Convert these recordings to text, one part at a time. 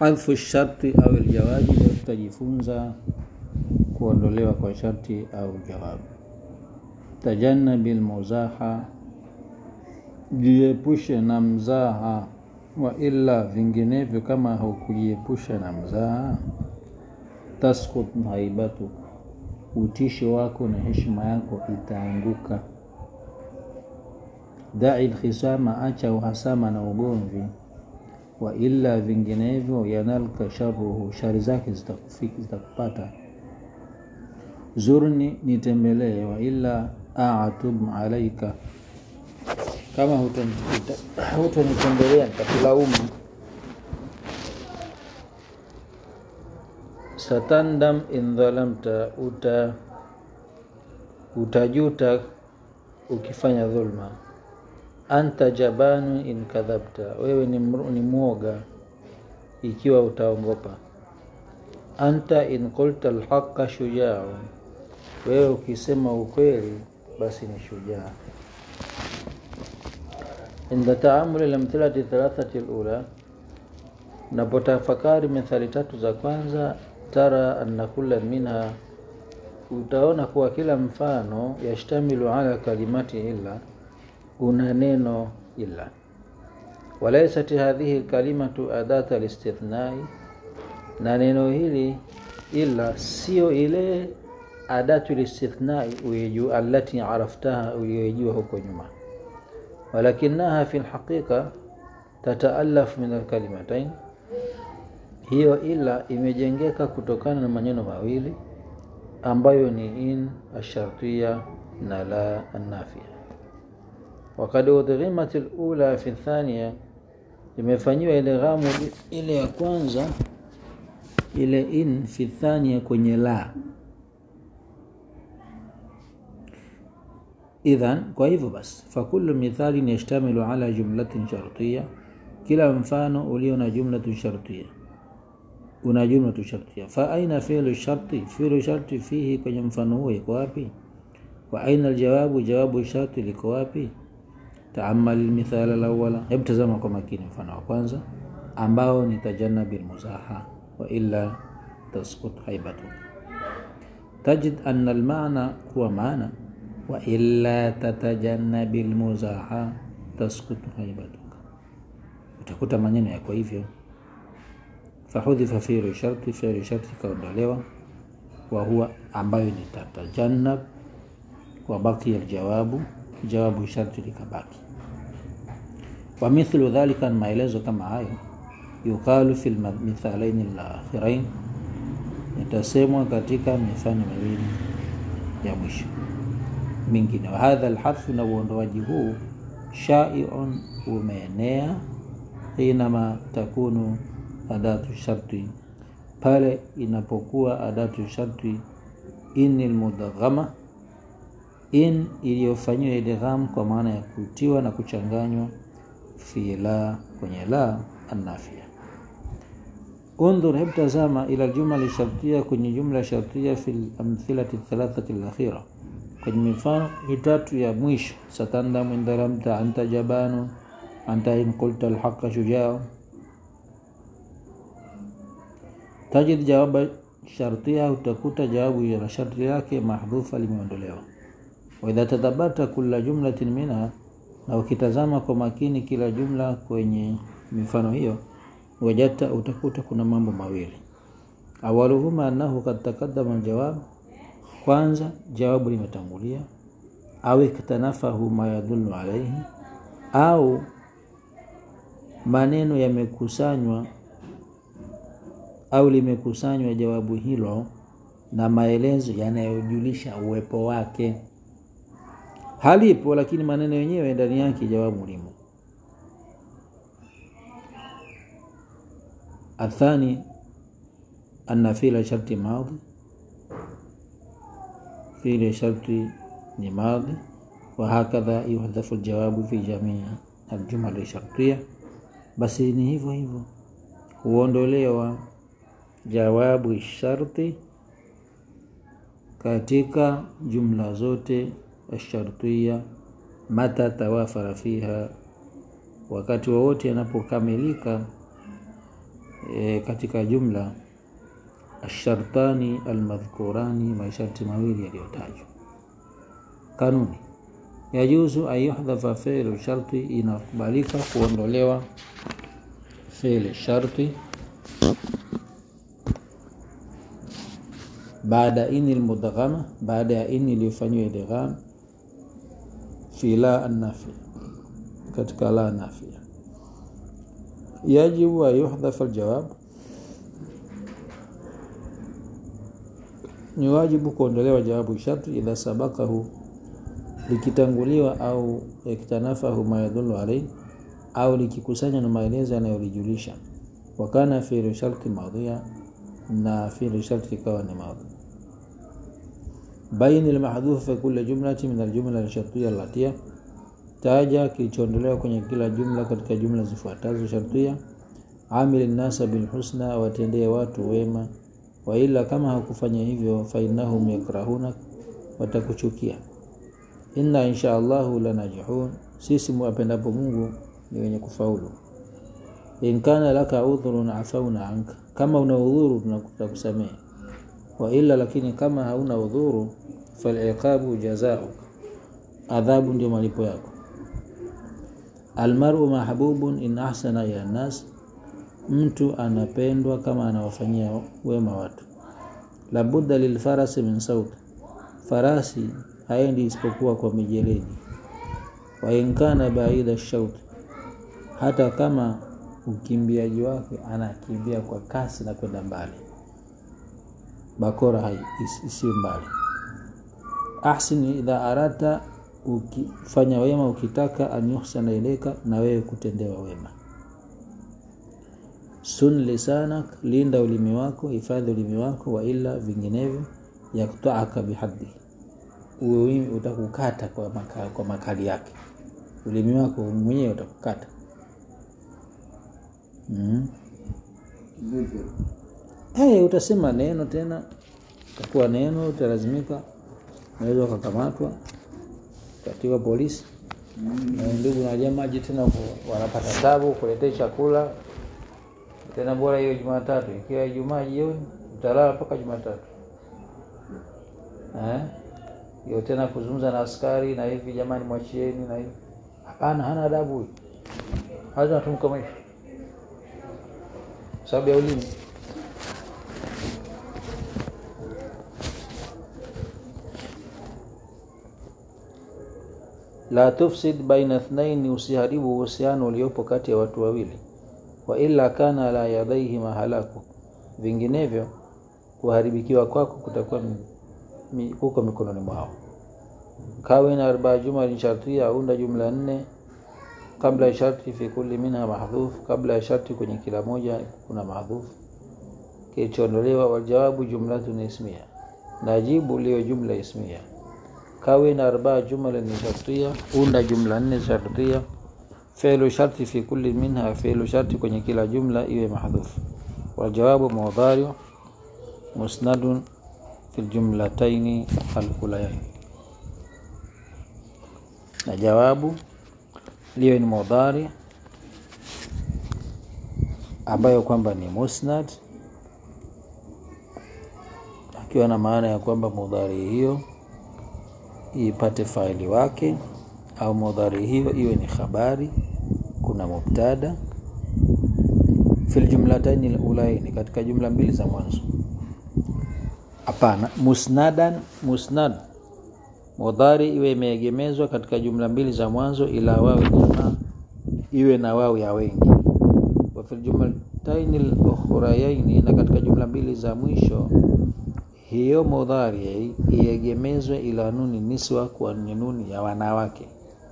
hadhfu sharti au aljawabi leo tutajifunza kuondolewa kwa sharti au jawabu tajannabi lmuzaha jiepushe na mzaha wa illa vinginevyo kama haukujiepusha na mzaha taskut haibatu utishi wako na heshima yako itaanguka dai lkhisama acha uhasama na ugomvi wa illa vinginevyo yanalka sharuhu shari zake zitakufiki zitakupata zurni nitembelee wa illa atub alaika kama hutonitembelea nitakulaumu satandam in dhalamta uta utajuta ukifanya dhulma anta jabanu in kadhabta wewe ni, ni mwoga ikiwa utaongopa anta in qulta alhaqa shujau wewe ukisema ukweli basi ni shujaa inda taamuli lamthilati thalathati lula unapotafakari methali tatu za kwanza tara anna kula minha utaona kuwa kila mfano yashtamilu ala kalimati illa una neno illa walaisat hadhihi lkalimatu adata listithnai na neno hili illa sio ile adatu listithnai allati araftaha uliyoijua huko nyuma walakinaha fi lhaqiqa tataalaf min alkalimatain hiyo ila imejengeka kutokana na maneno mawili ambayo ni in ashartia na la annafia wakad udghimat lula fi thania imefanyiwa ile ghamu ile ya kwanza ile in fi thania kwenye la idhan kwa hivyo basi fakulu mithalin yashtamilu ala jumlatin shartia kila mfano ulio na jumlatu shartia una jumlatu shartia fa aina fi'lu sharti fi'lu sharti fihi kwenye mfano huo iko wapi wa aina aljawabu jawabu sharti liko wapi taamal almithala alawwala hebu tazama kwa makini mfano wa kwanza ambao ni tajannabi almuzaha wa illa taskut haibatu tajid anna almaana kuwa maana wa illa tatajannabi almuzaha taskutu haibatuka utakuta maneno yako hivyo fahudhifa fi'lu sharti fi'lu sharti kaondolewa wa huwa ambayo ni tatajannab wa baqiya aljawabu jawabu sharti likabaki wa mithlu dhalika maelezo kama hayo yuqalu fil mithalain alakhirain itasemwa katika mifano miwili ya mwisho mingine wa hadha alharfu na uondoaji huu shaiun umeenea hinama takunu adatu sharti pale inapokuwa adatu sharti in almudaghama in iliyofanyiwa idgham kwa maana ya kutiwa na kuchanganywa fi la kwenye la annafia undhur hebu tazama ila aljumla shartia kwenye jumla shartia fi lamthilati thalathati alakhira kwenye mifano mitatu ya mwisho satandamu indharamta anta jabanu anta in qulta alhaqa shujaa tajid jawaba shartia utakuta jawabu ya sharti yake mahdhufa limeondolewa waidha tadabata kula jumlatin minha na ukitazama kwa makini kila jumla kwenye mifano hiyo wajata utakuta kuna mambo mawili awaluhuma annahu kad taqaddama aljawab kwanza jawabu limetangulia au iktanafahu ma yadullu alaihi au maneno yamekusanywa au limekusanywa jawabu hilo na maelezo yanayojulisha uwepo wake halipo lakini maneno yenyewe ndani yake jawabu limo athani anna fila sharti madhi fili sharti ni madhi wahakadha yuhadhafu ljawabu fi jamii aljumali shartia basi ni hivyo hivyo huondolewa jawabu sharti katika jumla zote ashartia mata tawafara fiha wakati wowote yanapokamilika e, katika jumla ashartani almadhkurani, masharti mawili yaliyotajwa. Kanuni yajuzu an yuhdhafa fi'lu sharti, inakubalika kuondolewa fi'li sharti baada ini almudghama, baada ya ini iliyofanyiwa idgham fi la annafi, katika la nafia. Yajibu an yuhdhafa aljawab, ni wajibu kuondolewa jawabu sharti idha sabakahu, likitanguliwa au iktanafahu ma yadullu alayhi, au likikusanya na maelezo yanayolijulisha. Wakana fi'lu sharti madhiya, na fi'lu sharti ikawa ni madhi. Baini almahdhuf fi kulli jumlati min aljumla alshartiyya allatiya, taja kilichoondolewa kwenye kila jumla katika jumla zifuatazo shartiyya. Amil nnasa bilhusna, watendee watu wema wa ila kama hakufanya hivyo, fa innahum yakrahuna, watakuchukia. Inna insha Allahu lanajihun, sisi mwapendapo Mungu ni wenye kufaulu. In kana laka udhrun afauna anka, kama una udhuru tutakusamehe. Wa ila, lakini kama hauna udhuru, faliqabu jazauk, adhabu ndio malipo yako. Almaru mahbubun in ahsana ya nas mtu anapendwa kama anawafanyia wema watu. Labudda lilfarasi min sauti, farasi haendi isipokuwa kwa mijeledi. Wa inkana baida shauti, hata kama ukimbiaji wake anakimbia kwa kasi na kwenda mbali, bakora isiyo mbali. Ahsin idha arata, ukifanya wema ukitaka, an yuhsana ileka, na wewe kutendewa wema Sun lisanak, linda ulimi wako, hifadhi ulimi wako. Wa ila, vinginevyo, yaktaaka bihaddi, ulimi utakukata kwa makali, kwa makali yake. Ulimi wako mwenyewe utakukata. mm. Hey, utasema neno tena, utakuwa neno, utalazimika, unaweza ukakamatwa katiwa polisi na ndugu na jamaji tena wanapata tabu kuletea chakula tena bora hiyo Jumatatu, ikiwa Ijumaa jioni utalala mpaka Jumatatu eh, hiyo tena kuzungumza na askari na hivi, jamani, mwachieni na hivi. Hapana, hana adabu huyu, hata tumkomesha sababu ya ulimi. La tufsid baina ithnaini, usiharibu uhusiano uliopo kati ya watu wawili wa illa kana la yadaihi mahalaku, vinginevyo kuharibikiwa kwako kutakuwa kuko mikononi mwao. Kawina arbaa jumla shartia, aunda jumla nne. Kabla ya sharti fi kulli minha mahdhuf, kabla ya sharti kwenye kila moja kuna mahdhuf kilichoondolewa. Waljawabu jumlatun ismia, na jibu liyo jumla ismia. Kawina arbaa jumla ni shartia, unda jumla nne shartia Fi'lu sharti fi kulli minha, fi'lu sharti kwenye kila jumla iwe mahdhufu. Waljawabu mudhari musnadun fi ljumlataini alulayain, na jawabu liwe ni mudhari ambayo kwamba ni musnad, akiwa na maana ya kwamba mudhari hiyo ipate faili wake au mudhari hiyo iwe ni khabari, kuna mubtada fil jumlataini alulaini, katika jumla mbili za mwanzo. Hapana, musnadan, musnad mudhari iwe imeegemezwa katika jumla mbili za mwanzo, ila wawi jamaa iwe na wawi ya wengi. Wa fil jumlataini alukhrayaini, na katika jumla mbili za mwisho hiyo mudhari iegemezwe ila nuni niswa, kwa nuni ya wanawake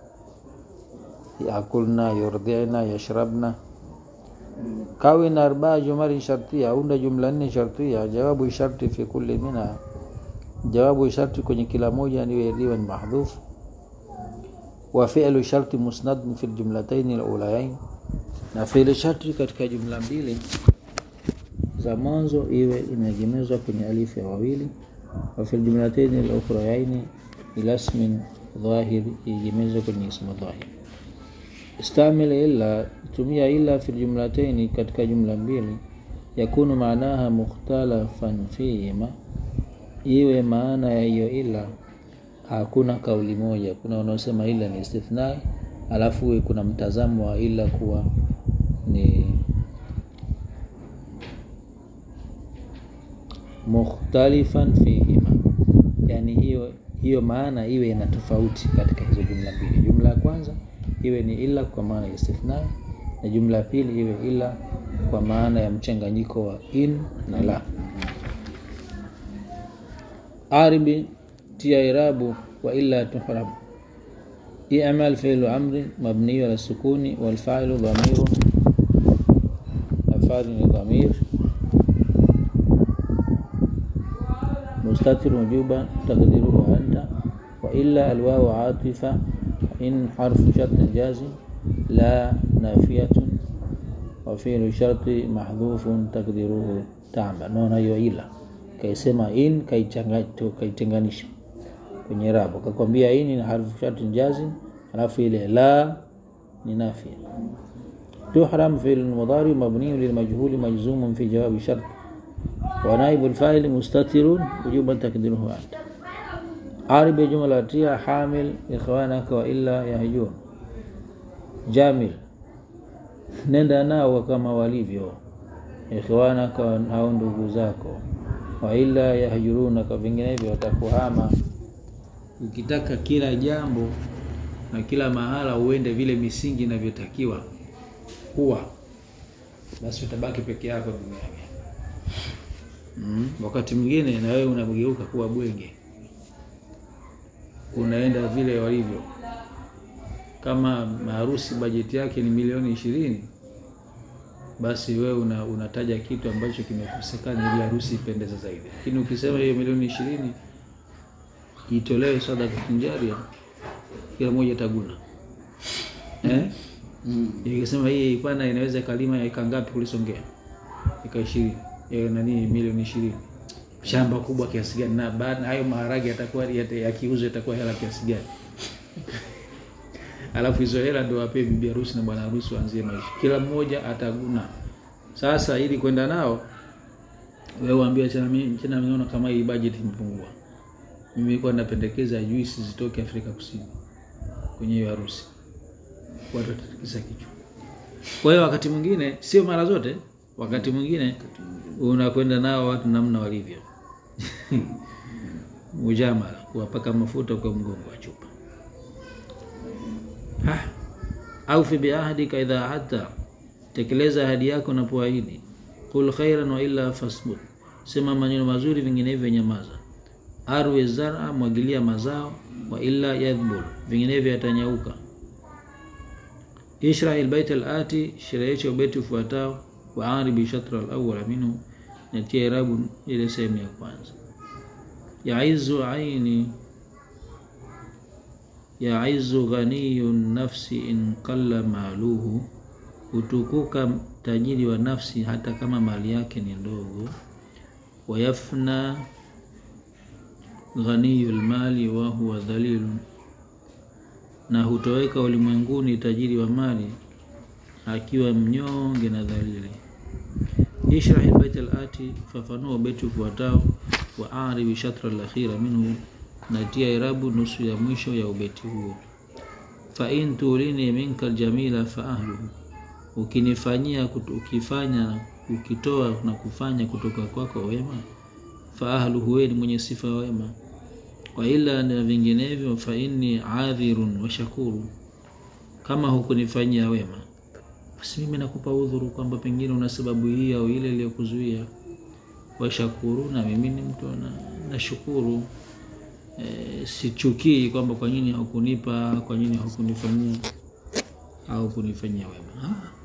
yakulna yurdina yashrabna. Kawina arbaa jumali shartia, unda jumla nne shartia. Jawabu sharti fi kulli minha, jawabu sharti kwenye kila moja niwe liwe ni mahdhuf. Wa fi'lu sharti musnad fi ljumlataini alulayain, na fi'lu sharti katika jumla mbili za mwanzo iwe imeegemezwa kwenye alifu ya wawili. Wa fi ljumlataini alukhrayaini ila ismin dhahir, iegemezwa kwenye ismu dhahir Istamil illa, tumia illa fi jumlataini, katika jumla mbili. yakunu maanaha mukhtalafan fihima, iwe maana ya hiyo ila hakuna kauli moja. Kuna wanaosema ila ni istithnai, alafu uwe kuna mtazamo wa ila kuwa ni mukhtalifan fihima, yani hiyo hiyo maana iwe ina tofauti katika hizo jumla mbili. Jumla ya kwanza iwe ni ila kwa maana ya istithnai, na jumla ya pili iwe ila kwa maana ya mchanganyiko wa in na la. Aribi tia irabu wa illa tuhrab i'mal fi'lu amrin mabniyu ala sukuni wal fa'ilu dhamirun afadhi ni dhamir mustatir wujuban taqdiruhu anta wa illa alwawu atifa in harfu shartin jazim la nafiyatun wa fi'lu sharti mahdhufun taqdiruhu ta'mal. Naona hiyo ila kaisema in kaitenganisha kwenye rabu, kakwambia in ni harfu sharti jazim, alafu ile la ni nafia. Tuhram fi'l mudhari mabni lilmajhuli majzumun fi jawabi shart wa naibu alfa'il mustatirun wujuban takdiruhu anta. Arib jumla tia hamil ikhwanaka wa illa yahjun. Jamil nenda nao kama walivyo ikhwanaka au ndugu zako wa illa yahjurunaka, vinginevyo watakuhama. Ukitaka kila jambo na kila mahala uende vile misingi inavyotakiwa kuwa, basi utabaki peke yako duniani. Mm, wakati mwingine na wewe unageuka kuwa bwege, unaenda vile walivyo. Kama maharusi bajeti yake ni milioni ishirini basi wewe una, unataja kitu ambacho kimekosekana ili harusi ipendeze zaidi. Lakini ukisema hiyo milioni ishirini itolewe sadaka kinjaria, kila mmoja taguna eh? mm. Ikisema hii pana inaweza kalima eka ngapi kulisongea eka ishirini nani milioni ishirini shamba kubwa kiasi gani? Na baada hayo maharage yatakuwa yakiuzwa yatakuwa hela kiasi gani? alafu hizo hela ndio wapee bibi harusi na bwana harusi waanzie maisha, kila mmoja ataguna. Sasa ili kwenda nao, wewe waambie tena, mimi tena naona kama hii budget imepungua, mimi nilikuwa napendekeza juisi zitoke Afrika Kusini kwenye hiyo harusi, watu watatikisa kichwa. Kwa hiyo wakati mwingine, sio mara zote, wakati mwingine unakwenda nao watu namna walivyo mujamala, kuwapaka mafuta kwa mgongo wa chupa au fi biahdika idha ahadta, tekeleza ahadi yako unapoahidi. Qul khairan wa illa fasbut, sema maneno mazuri, vinginevyo nyamaza. Arwi zara, mwagilia mazao, wa illa yadhbul, vinginevyo yatanyauka. Ishrah albayt alati, sherehesha ubeti ufuatao. Wa aribi shatra alawwala minhu, natia irabu ile sehemu ya kwanza. Yaizu aini yaizu ghaniyu nafsi in qalla maluhu, hutukuka tajiri wa nafsi hata kama mali yake ni ndogo. Wayafna ghaniyu lmali wa huwa dhalilu, na hutoweka ulimwenguni tajiri wa mali akiwa mnyonge na dhalili. Ishrah albayt alati, fafanua beti ufuatao. Wa aribi shatra alakhira minhu natia irabu nusu ya mwisho ya ubeti huo. Fa in tulini minka aljamila fa ahluhu, ukinifanyia ukifanya ukitoa na kufanya kutoka kwako wema, fa ahluhu, wewe ni mwenye sifa wema. Wa ila na vinginevyo, fa inni adhirun wa shakuru, kama hukunifanyia wema, basi mimi nakupa udhuru kwamba pengine una sababu hii au ile iliyokuzuia. Wa shakuru, na mimi ni mtu nashukuru E, sichukii kwamba kwa nini haukunipa, kwa nini haukunifanyia au kunifanyia wema.